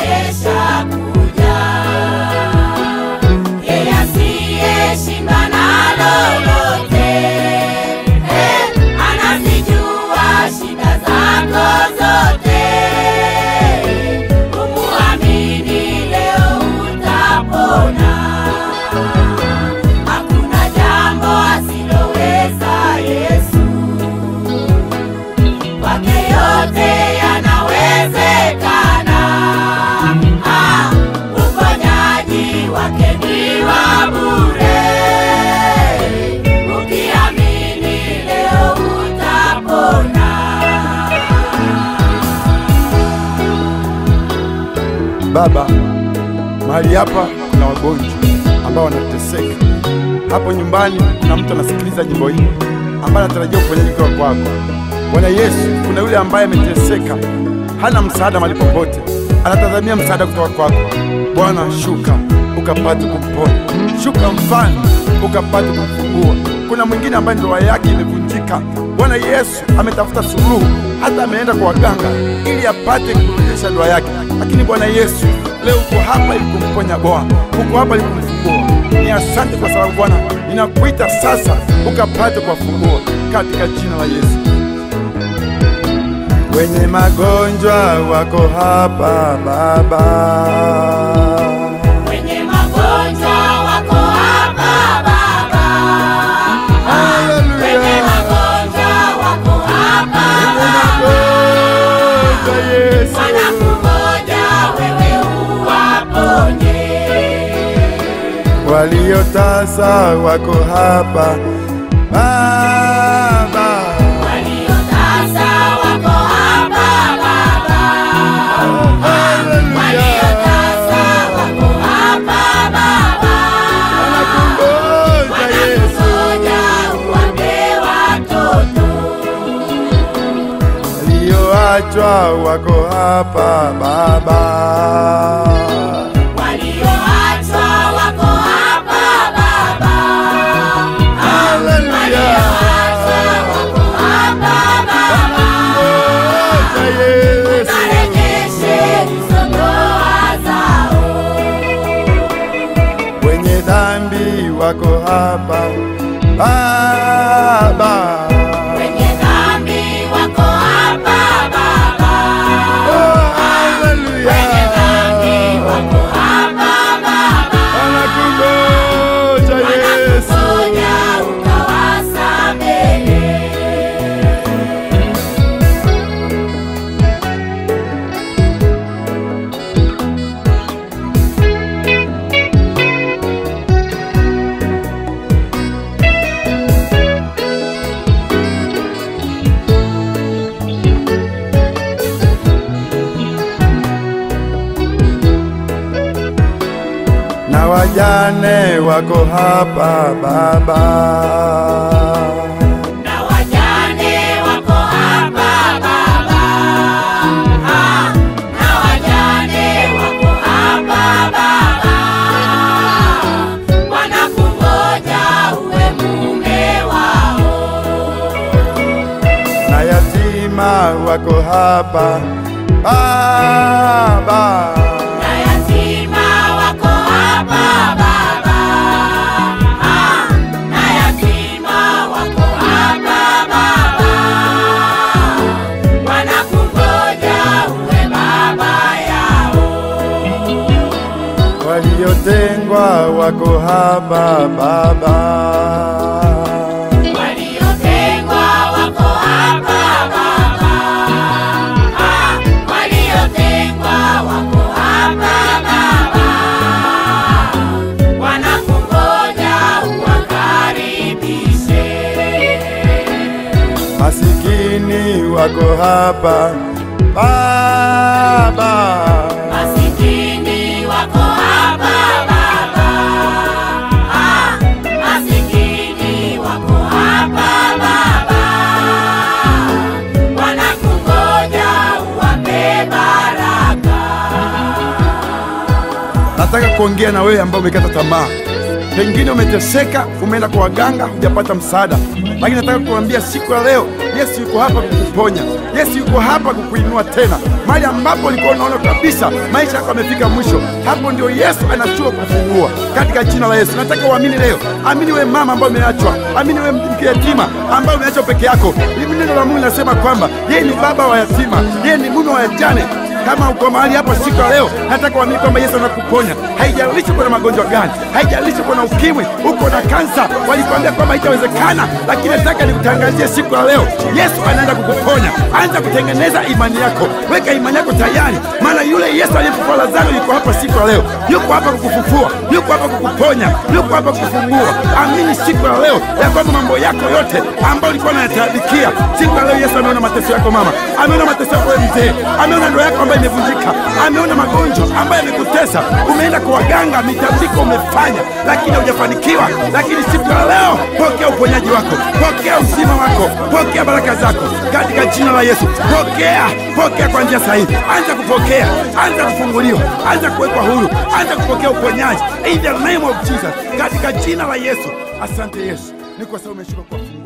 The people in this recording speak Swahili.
amesha kuja. Yeye asiyeshindwa na lolote, eh, anazijua shida zako zote. Umuamini leo utapona. Hakuna jambo asiloweza Yesu. Kwake yote yanawezekana. Ah, uponyaji wake ni wa bure. Ukiamini leo utapona. Baba, mahali hapa kuna wagonjwa ambao wanateseka. Hapo nyumbani kuna mtu anasikiliza nyimbo hii ambaye anatarajia uponyaji kutoka kwako. Bwana Yesu, kuna yule ambaye ameteseka, hana msaada mahali popote, anatazamia msaada kutoka kwako. Bwana, shuka ukapate kumponya, shuka mfano ukapate kumfungua. Kuna mwingine ambaye ndoa yake imevunjika. Bwana Yesu ametafuta suluhu, hata ameenda kwa waganga ili apate kurudisha ndoa yake, lakini Bwana Yesu leo uko hapa ili kumponya Bwana, uko hapa ili kumfungua. Ni asante kwa sababu Bwana, ninakuita sasa ukapate kuwafungua katika jina la Yesu. Wenye magonjwa wako hapa Baba, Wenye magonjwa wako hapa Baba. Haleluya. Wenye magonjwa wako hapa Baba. magonjwa Yesu, Wanakungoja wewe uwaponye. waliotasa wako hapa Baba, Waliotasa wako hapa Baba. Waliotasa wako hapa Baba. wanakungoja Yesu, Wanakungoja uwape watoto. walioachwa wako hapa Baba. Walioachwa wako hapa Baba. Haleluya. Walioachwa wako hapa Baba. Ngoja Yesu, Warejeshe hizo ndoa zao. wenye dhambi wako hapa Baba. Wenye dhambi wako hapa Baba. Oh, haleluya. Wenye dhambi wako hapa Baba. Wanakungoja Yesu, Wanakungoja ukawasamehe. na wajane wako hapa Baba. Na wajane wako hapa Baba. Ah, na wajane wako hapa Baba. Wanakungoja uwe mume wao. na yatima wako hapa Baba. Na yatima wako hapa Baba. Ah, na yatima wako hapa Baba. Wanakungoja uwe baba yao. Waliotengwa wako hapa Baba. Waliotengwa wako hapa Baba. Ah, waliotengwa wako hapa Baba. Wanakungoja uwakaribishe. Masikini wako hapa Baba. Masikini wako hapa Baba. Ah, masikini wako hapa Baba. Wanakungoja uwape baraka. Nataka kuongea na wewe ambaye umekata tamaa. Pengine umeteseka, umeenda kwa waganga, hujapata msaada, lakini nataka kuambia siku ya leo, Yesu yuko hapa kukuponya. Yesu yuko hapa kukuinua tena mahali ambapo ulikuwa unaona kabisa maisha yako yamefika mwisho. Hapo ndio Yesu anashuka kufungua katika jina la Yesu. Nataka uamini leo, amini wewe mama ambaye umeachwa, amini wewe mke yatima ambaye umeachwa peke yako. Hivi neno la Mungu linasema kwamba yeye ni baba wa yatima, yeye ni mume wa wajane kama uko mahali hapa siku ya leo, nataka uamini kwamba Yesu anakuponya. Haijalishi uko na magonjwa gani, haijalishi uko na ukimwi, uko na kansa, walikwambia kwamba haitawezekana, lakini nataka nikutangazie siku ya leo, Yesu anaenda kukuponya. Anza kutengeneza imani yako, weka imani yako tayari, maana yule Yesu aliyefufua Lazaro yuko hapa siku ya leo, yuko hapa kukufufua, yuko hapa kukuponya, yuko hapa kukufungua. Amini siku ya leo ya kwamba mambo yako yote ambayo ulikuwa unayatabikia, siku ya leo Yesu ameona mateso yako mama, ameona mateso yako wewe mzee, ameona ndoa yako ambayo imevunjika, ameona magonjwa ambayo yamekutesa. Umeenda kwa waganga, mitambiko umefanya, lakini hujafanikiwa. Lakini siku ya leo, pokea uponyaji wako, pokea uzima wako, pokea baraka zako katika jina la Yesu. Pokea, pokea kwa njia sahihi. Anza kupokea, anza kufunguliwa, anza kuwekwa huru, anza kupokea uponyaji in the name of Jesus, katika jina la Yesu. Asante Yesu, ni kwa sababu umeshuka kwa